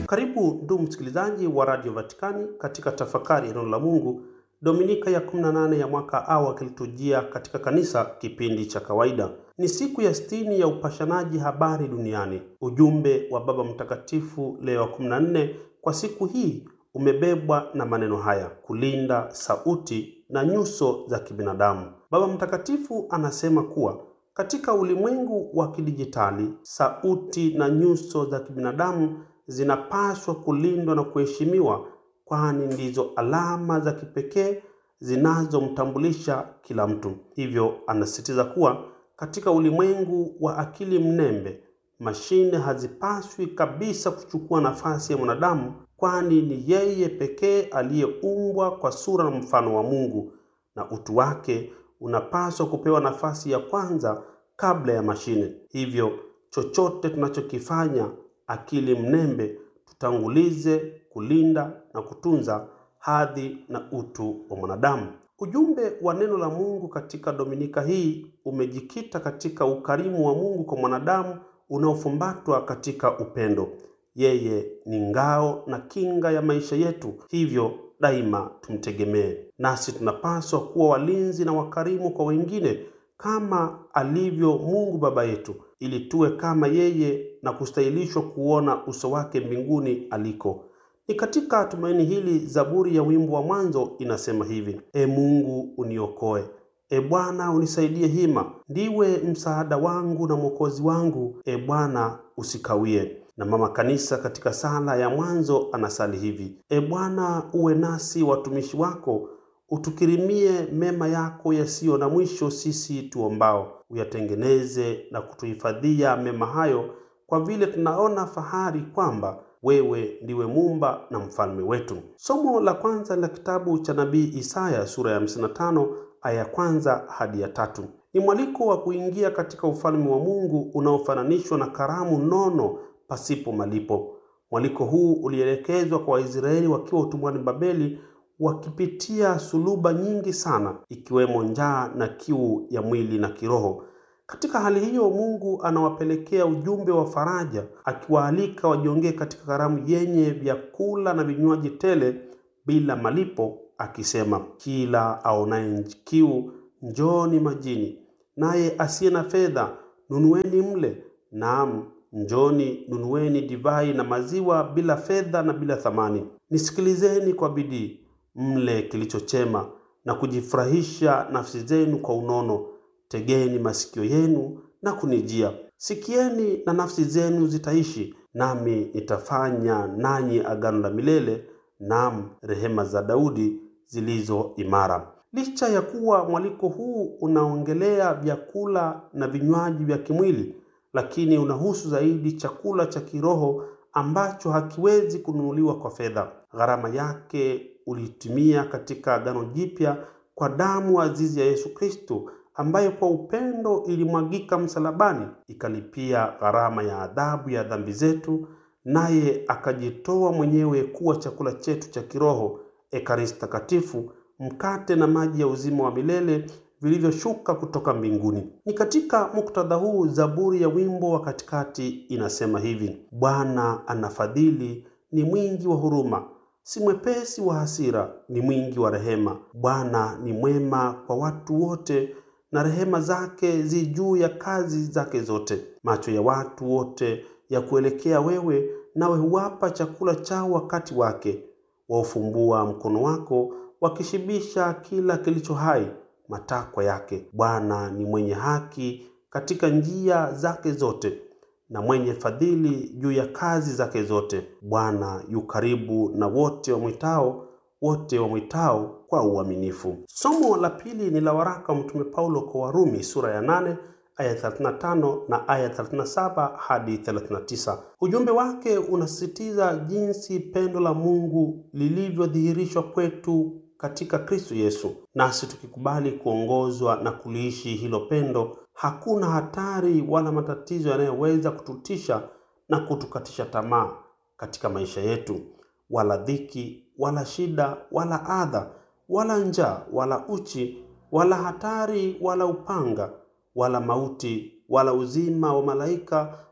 Karibu ndugu msikilizaji wa Radio Vatikani katika tafakari ya neno la Mungu, Dominika ya 18 ya mwaka A wa kiliturujia katika kanisa, kipindi cha kawaida. Ni siku ya sitini ya upashanaji habari duniani. Ujumbe wa Baba Mtakatifu Leo wa 14 kwa siku hii umebebwa na maneno haya: kulinda sauti na nyuso za kibinadamu. Baba Mtakatifu anasema kuwa katika ulimwengu wa kidijitali, sauti na nyuso za kibinadamu zinapaswa kulindwa na kuheshimiwa, kwani ndizo alama za kipekee zinazomtambulisha kila mtu. Hivyo anasisitiza kuwa katika ulimwengu wa akili mnembe, mashine hazipaswi kabisa kuchukua nafasi ya mwanadamu, kwani ni yeye pekee aliyeumbwa kwa sura na mfano wa Mungu, na utu wake unapaswa kupewa nafasi ya kwanza kabla ya mashine. Hivyo chochote tunachokifanya akili mnembe tutangulize kulinda na kutunza hadhi na utu wa mwanadamu. Ujumbe wa neno la Mungu katika Dominika hii umejikita katika ukarimu wa Mungu kwa mwanadamu unaofumbatwa katika upendo. Yeye ni ngao na kinga ya maisha yetu, hivyo daima tumtegemee. Nasi tunapaswa kuwa walinzi na wakarimu kwa wengine kama alivyo Mungu Baba yetu, ili tuwe kama yeye na kustahilishwa kuona uso wake mbinguni aliko. Ni katika tumaini hili Zaburi ya wimbo wa mwanzo inasema hivi: E Mungu uniokoe, E Bwana unisaidie hima, ndiwe msaada wangu na mwokozi wangu, E Bwana usikawie. Na mama kanisa katika sala ya mwanzo anasali hivi: E Bwana uwe nasi watumishi wako utukirimie mema yako yasiyo na mwisho, sisi tuombao. Uyatengeneze na kutuhifadhia mema hayo, kwa vile tunaona fahari kwamba wewe ndiwe muumba na mfalme wetu. Somo la kwanza la kitabu cha nabii Isaya sura ya 55 aya ya kwanza hadi ya tatu ni mwaliko wa kuingia katika ufalme wa Mungu unaofananishwa na karamu nono pasipo malipo. Mwaliko huu ulielekezwa kwa Waisraeli wakiwa utumwani Babeli wakipitia suluba nyingi sana ikiwemo njaa na kiu ya mwili na kiroho. Katika hali hiyo, Mungu anawapelekea ujumbe wa faraja, akiwaalika wajiongee katika karamu yenye vyakula na vinywaji tele bila malipo, akisema, kila aonaye kiu njooni majini, naye asiye na fedha nunueni mle, naam njoni nunueni divai na maziwa bila fedha na bila thamani. Nisikilizeni kwa bidii mle kilicho chema na kujifurahisha nafsi zenu kwa unono. Tegeni masikio yenu na kunijia, sikieni na nafsi zenu zitaishi, nami nitafanya nanyi agano la milele, naam, rehema za Daudi zilizo imara. Licha ya kuwa mwaliko huu unaongelea vyakula na vinywaji vya kimwili, lakini unahusu zaidi chakula cha kiroho ambacho hakiwezi kununuliwa kwa fedha. Gharama yake ulitumia katika Agano Jipya kwa damu azizi ya Yesu Kristo, ambayo kwa upendo ilimwagika msalabani, ikalipia gharama ya adhabu ya dhambi zetu, naye akajitoa mwenyewe kuwa chakula chetu cha kiroho, Ekaristi Takatifu, mkate na maji ya uzima wa milele vilivyoshuka kutoka mbinguni. Ni katika muktadha huu Zaburi ya wimbo wa katikati inasema hivi: Bwana anafadhili, ni mwingi wa huruma, si mwepesi wa hasira, ni mwingi wa rehema. Bwana ni mwema kwa watu wote, na rehema zake zi juu ya kazi zake zote. Macho ya watu wote ya kuelekea wewe, nawe huwapa chakula chao wakati wake. Waufumbua mkono wako, wakishibisha kila kilicho hai matakwa yake. Bwana ni mwenye haki katika njia zake zote, na mwenye fadhili juu ya kazi zake zote. Bwana yu karibu na wote wamwitao, wote wamwitao kwa uaminifu. Somo la pili ni la waraka wa Mtume Paulo kwa Warumi sura ya 8 aya 35 na aya 37 hadi 39. Ujumbe wake unasisitiza jinsi pendo la Mungu lilivyodhihirishwa kwetu katika Kristo Yesu. Nasi tukikubali kuongozwa na kuliishi hilo pendo, hakuna hatari wala matatizo yanayoweza kututisha na kutukatisha tamaa katika maisha yetu, wala dhiki, wala shida, wala adha, wala njaa, wala uchi, wala hatari, wala upanga, wala mauti, wala uzima wa malaika,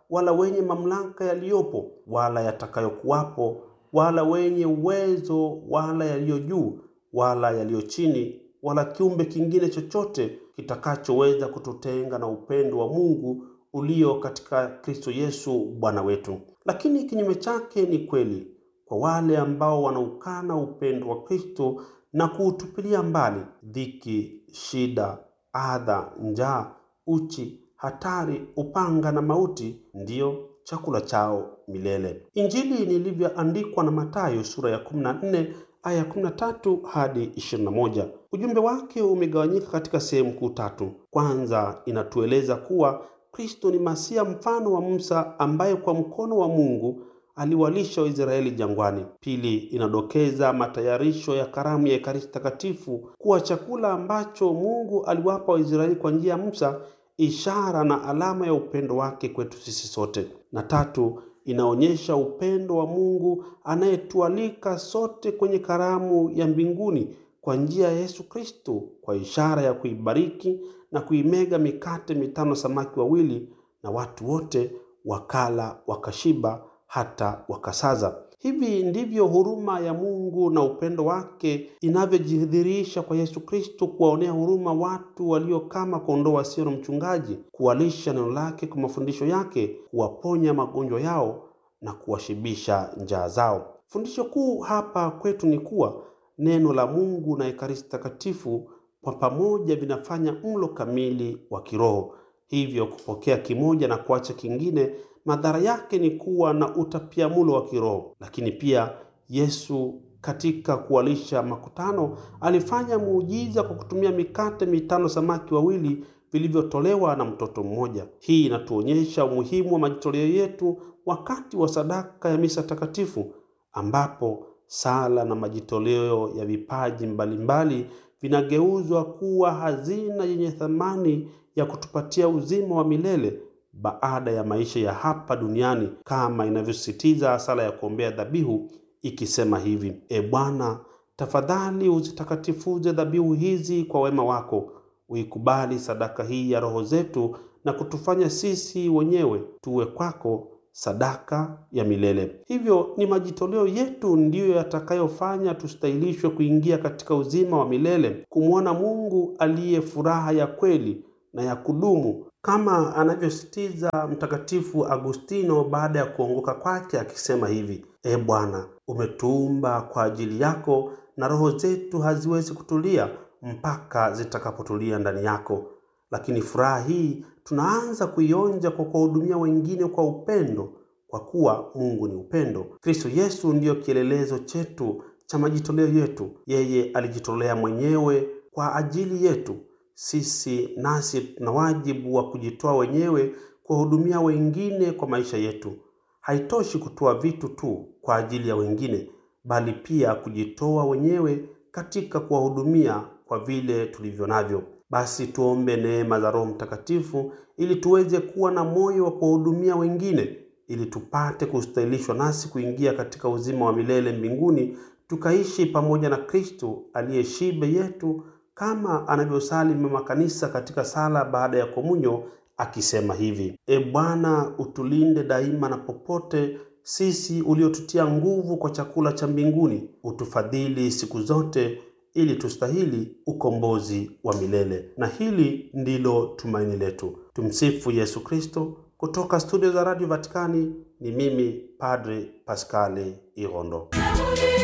wala wenye mamlaka yaliyopo wala yatakayokuwapo wala wenye uwezo wala yaliyo juu wala yaliyo chini wala kiumbe kingine chochote kitakachoweza kututenga na upendo wa Mungu ulio katika Kristo Yesu Bwana wetu. Lakini kinyume chake ni kweli kwa wale ambao wanaukana upendo wa Kristo na kuutupilia mbali. Dhiki, shida, adha, njaa, uchi, hatari, upanga na mauti ndiyo chakula chao milele. Injili nilivyoandikwa na Mathayo sura ya 14 aya 13 hadi 21. Ujumbe wake umegawanyika katika sehemu kuu tatu. Kwanza, inatueleza kuwa Kristo ni Masia mfano wa Musa ambaye kwa mkono wa Mungu aliwalisha Waisraeli jangwani. Pili, inadokeza matayarisho ya karamu ya Ekaristi Takatifu kuwa chakula ambacho Mungu aliwapa Waisraeli kwa njia ya Musa, ishara na alama ya upendo wake kwetu sisi sote. Na tatu, inaonyesha upendo wa Mungu anayetualika sote kwenye karamu ya mbinguni kwa njia ya Yesu Kristo, kwa ishara ya kuibariki na kuimega mikate mitano, samaki wawili, na watu wote wakala wakashiba hata wakasaza. Hivi ndivyo huruma ya Mungu na upendo wake inavyojidhihirisha kwa Yesu Kristo, kuwaonea huruma watu walio kama kondoo wasio na mchungaji, kuwalisha neno lake kwa mafundisho yake, kuwaponya magonjwa yao na kuwashibisha njaa zao. Fundisho kuu hapa kwetu ni kuwa neno la Mungu na Ekaristi Takatifu kwa pamoja vinafanya mlo kamili wa kiroho. Hivyo kupokea kimoja na kuacha kingine madhara yake ni kuwa na utapiamlo wa kiroho. Lakini pia Yesu katika kuwalisha makutano alifanya muujiza kwa kutumia mikate mitano, samaki wawili vilivyotolewa na mtoto mmoja. Hii inatuonyesha umuhimu wa majitoleo yetu wakati wa sadaka ya misa takatifu, ambapo sala na majitoleo ya vipaji mbalimbali vinageuzwa kuwa hazina yenye thamani ya kutupatia uzima wa milele baada ya maisha ya hapa duniani kama inavyosisitiza sala ya kuombea dhabihu ikisema hivi: E Bwana, tafadhali uzitakatifuze dhabihu hizi kwa wema wako, uikubali sadaka hii ya roho zetu na kutufanya sisi wenyewe tuwe kwako sadaka ya milele. Hivyo ni majitoleo yetu ndiyo yatakayofanya tustahilishwe kuingia katika uzima wa milele, kumwona Mungu aliye furaha ya kweli na ya kudumu kama anavyositiza Mtakatifu Agustino baada ya kuongoka kwake akisema hivi: E Bwana, umetuumba kwa ajili yako na roho zetu haziwezi kutulia mpaka zitakapotulia ndani yako. Lakini furaha hii tunaanza kuionja kwa kuwahudumia wengine kwa upendo, kwa kuwa Mungu ni upendo. Kristo Yesu ndiyo kielelezo chetu cha majitoleo yetu. Yeye alijitolea mwenyewe kwa ajili yetu sisi nasi tuna wajibu wa kujitoa wenyewe kuwahudumia wengine kwa maisha yetu. Haitoshi kutoa vitu tu kwa ajili ya wengine, bali pia kujitoa wenyewe katika kuwahudumia kwa vile tulivyo navyo. Basi tuombe neema za Roho Mtakatifu ili tuweze kuwa na moyo wa kuwahudumia wengine, ili tupate kustahilishwa nasi kuingia katika uzima wa milele mbinguni, tukaishi pamoja na Kristo aliye shibe yetu kama anavyosali mama kanisa katika sala baada ya komunyo akisema hivi: E Bwana, utulinde daima na popote, sisi uliotutia nguvu kwa chakula cha mbinguni, utufadhili siku zote, ili tustahili ukombozi wa milele. Na hili ndilo tumaini letu. Tumsifu Yesu Kristo. Kutoka studio za Radio Vatikani ni mimi Padre Paskali Irondo.